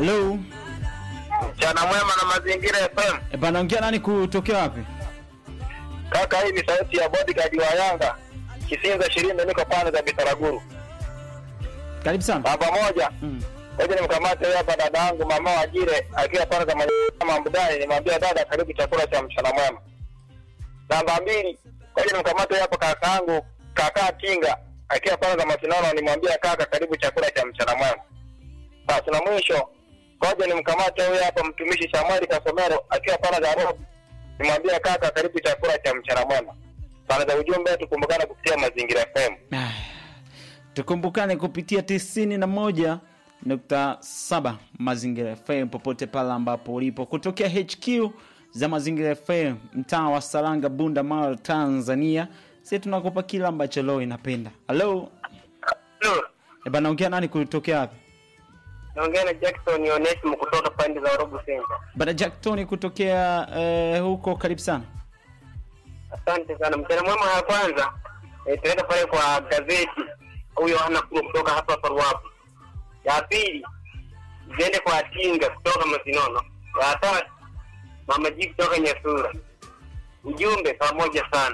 Hello. Mchana mwema na mazingira FM. E bana, ongea nani kutokea wapi? Kaka, hii ni sauti ya bodyguard wa Yanga. Kisinza shirini niko pande za Bitaraguru. Karibu sana. Namba moja. Mm. Ngoja nimkamate huyu hapa dada yangu mama Wajire akiwa pande za Manyama Mbudani, nimwambia dada, karibu chakula cha mchana mwema. Namba mbili. Ngoja nimkamate huyu hapa kaka yangu kaka Tinga akiwa pande za Masinono, nimwambia kaka, karibu chakula cha mchana mwema. Basi na mwisho, ngoja nimkamate huyu hapa mtumishi Samuel Kasomero akiwa pande za Rob, nimwambia kaka, karibu chakula cha mchana mwema. Pande za ujumbe, tukumbukane kupitia Mazingira FM. Aya. Tukumbukane kupitia tisini na moja nukta saba Mazingira FM popote pale ambapo ulipo, kutokea HQ za Mazingira FM mtaa wa Saranga, Bunda, Mara, Tanzania. Sisi tunakupa kila ambacho leo inapenda. Halo, e bana, ongea nani kutokea wapi? Naongea na Jackson Onesimo kutoka pande za Robo Center. Bana Jack Tony kutokea eh, huko, karibu sana. Asante sana. Mchana mwema ya kwanza eh, tunaenda pale kwa gazeti huyo ana kuro kutoka hapa Parwapo. Ya pili ziende kwa Tinga kutoka Masinono. Ya tatu Mama Ji kutoka Nyasura. Ujumbe pamoja sana.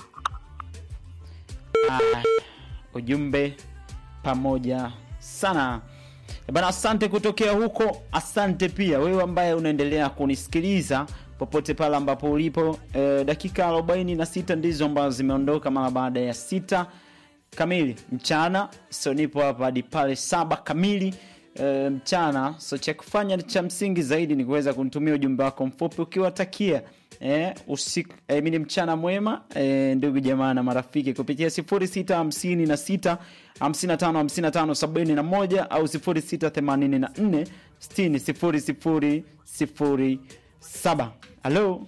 Ah, ujumbe pamoja sana Eh bana, asante kutokea huko. Asante pia wewe ambaye unaendelea kunisikiliza popote pale ambapo ulipo. E, dakika 46 ndizo ambazo zimeondoka mara baada ya sita kamili mchana, so nipo hapa hadi pale saba kamili e, mchana. So cha kufanya cha msingi zaidi ni kuweza kunitumia ujumbe wako mfupi ukiwatakia eh, usiku eh, mini mchana mwema eh, ndugu jamaa na marafiki kupitia 0656 55 55 71 au 0684 60 00 07. Halo,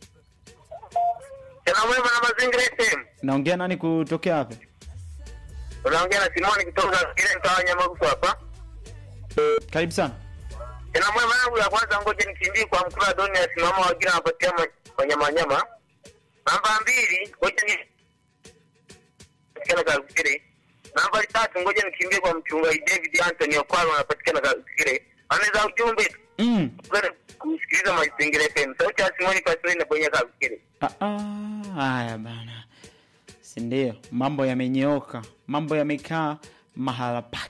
Mchana mwema na Mazingira FM. naongea nani kutokea wapi? Unaongea na Simoni kutoka kile mtaa wa Nyamagusu hapa. Karibu sana. Tena mwema yangu ya kwanza, ngoja nikimbie kwa mkula doni ya simama wagina wapatia wanyama nyama. Namba mbili, ngoja ni patikana Karusikire. Namba tatu, ngoja nikimbie kwa mchungaji David Anthony Okwalo anapatikana Karusikire. Anaweza ujumbe Mm. kwenda kusikiliza Mazingira FM. Sauti ya Simoni Pastori na Bonya Karusikire. Ah, ah, haya bana, si ndio? Mambo yamenyooka, mambo yamekaa mahala pake.